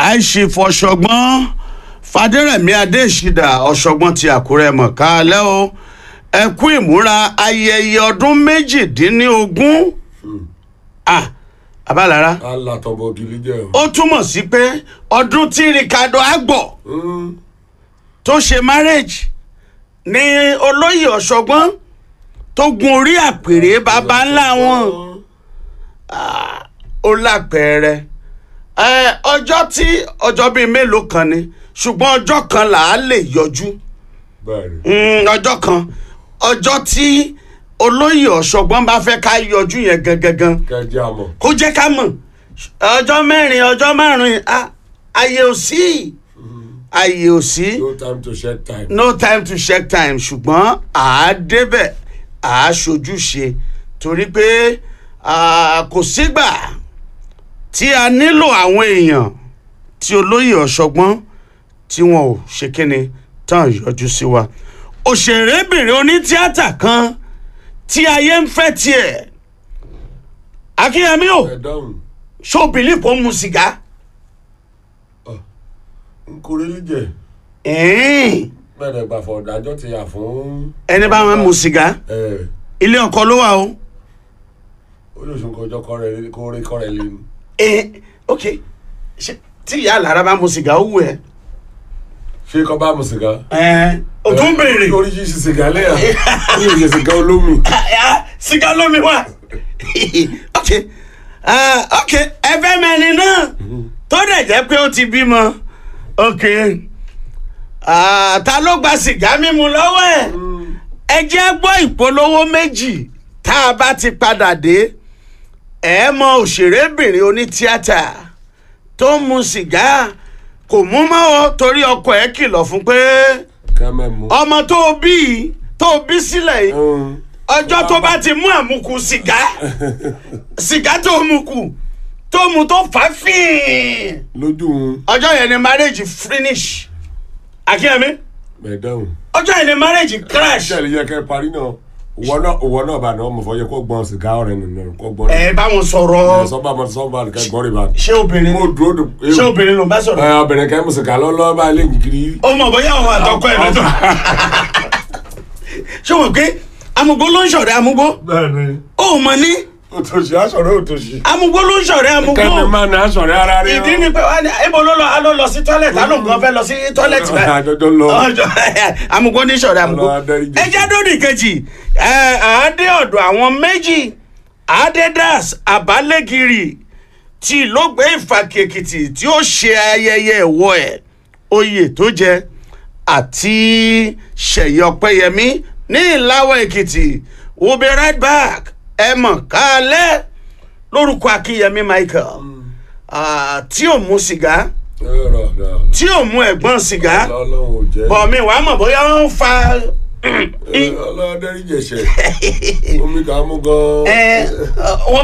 àìṣe fọṣọgbọ́n fàdérẹ̀mí adéṣídà ọ̀ṣọ́gbọ́n ti àkúrẹ́ mọ̀ káalẹ́ o ẹ kú ìmúra ayẹyẹ ọdún méjìdínlógún ah abálára alátọ̀bọ̀ ògiri jẹ́ o. ó túmọ̀ sí pé ọdún tí ricardo agbo Mm, tó ṣe marriage ní olóyè ọ̀ṣọ́gbọ́n tó gun orí àpèrè baba ńlá wọn ó lápẹẹrẹ ẹ ọjọ́ tí ọjọ́ bíi mélòó kan ni ṣùgbọ́n ọjọ́ kan là á lè yọjú bẹ́ẹ̀ ni. Mm, ọjọ́ kan ọjọ́ tí olóyè ọ̀ṣọ́gbọ́n bá fẹ́ ká yọjú yẹn gangan kẹjẹ àmọ̀. kó jẹ́ ká mọ̀ ọjọ́ mẹ́rin ọjọ́ márùn-ún ah, àyè ò sí àyè ò sí no time to shed time. no time to check time ṣùgbọ́n à á débẹ̀ à á ṣojúṣe torí pé ah, kò sígbà tí a nílò àwọn èèyàn tí olóyè ọ̀ṣọ́gbọ́n tí wọn ò ṣe kíni tán yọjú sí wa òṣèrébìnrin onítíátà kan tí ayé ń fẹ́ tiẹ̀ akínyẹmí o ẹ dáhùn ṣó bìlíf kó mu sìgá n kò rí jẹ ẹ̀ẹ́n, bẹ́ẹ̀ ni gbàfọ̀ ọ̀dájọ́ ti yà fún. ẹni bá wọn mu sìgá ẹ ilé ọkọ ló wà o. ó lè sùn kọjọ kọ rẹ kó rí kọ rẹ lé ní. Eh, ok ṣe tí ìyá àlàra bá mu sìgá ó wù ẹ. ṣé kọ́ bá mu sìgá. ẹ o tún béèrè oríṣiríṣi sìgá lẹ́yà ó lè jẹ sìgá olómi. Ah, sìgá lómi wà. ok ah, ok ẹfẹ mẹni náà tó dẹ̀ jẹ́ pé ó ti bímọ ok Ah, ta ló gba sìgá mímu lọ́wọ́ ẹ̀ ẹ jẹ́ gbọ́ ìpolówó méjì tá a bá ti padà dé ẹ mọ òṣèrébìnrin onítíátà tó ń mu sìgá kò mú mọ́ o torí ọkọ ẹ̀ kìlọ̀ fún pé kẹ́mẹ́ mu. ọmọ tó o bí yìí tó o bí sílẹ̀ yìí Mm, ọjọ́ tó bá ti mú àmukù sìgá sìgá tó mu kù tó mu tó fà á fíìn lójú un ọjọ́ yẹn ni marriage finish akínyẹmí bẹ́ẹ̀ dáhùn. ọjọ́ yẹn ni marriage crash ṣé ẹ̀lẹ́yẹ kẹ́ parí náà òwò náà òwò náà bá náà mo fọ yẹ kó gbọ́n sìgá ọ̀rẹ́ nínú kó gbọ́n. ẹ bá wọn sọ̀rọ̀ sọ́ba mo sọ́ba kẹ́ gbọ́n rí bá. ṣé obìnrin mo dúró dùn. ṣé obìnrin ló bá sọ̀rọ̀ ẹ obìnrin kẹ́ mu sìgá lọ́lọ́ bá lé jìgìrì. ó mọ̀ bóyá àwọn àtọkọ ẹ̀ lọ́tọ̀ ṣé wọn pé amúgbó ló ń ṣọ̀rẹ́ amúgbó bẹ́ẹ̀ni ó mọ̀ ní òtòṣì aṣọ̀rẹ́ òtòṣì. amúgbó ló ń ṣọ̀rẹ́ amúgbó kẹ́mi máa ní aṣọ̀rẹ́ ara rí. ìdí ni pé wá ní ibo ló lọ a ló lọ sí tọ́lẹ̀tì alóhùn kan fẹ́ lọ sí tọ́lẹ̀tì báyìí àjọjọ lọ. ọjọ́ amúgbó ní ṣọ̀rẹ́ amúgbó Ọlọ́run adáríjì. ẹjẹ́ dórí kejì ẹ àádé ọ̀dọ̀ àwọn méjì àádédàs àbálẹ́gìrì tí ìlógbé ìfàkèkìtì tí ó ṣe ayẹyẹ ìwọ ẹ̀ oyè tó jẹ àti ṣèyí ọpẹ́yẹmí ní ìláwọ̀ èkìtì we'll be right back ẹ mọ̀ kálẹ̀ lórúkọ akínyẹmí michael ah, tí ò mú sìgá tí ò mú ẹ̀gbọ́n sìgá ọlọ́run ò jẹ́. bọ̀ mi wàá mọ̀ bóyá wọ́n ń fa ọlọ́run adẹ́rìjẹsẹ̀ omi kà á mú gan-an. ẹ wọ́n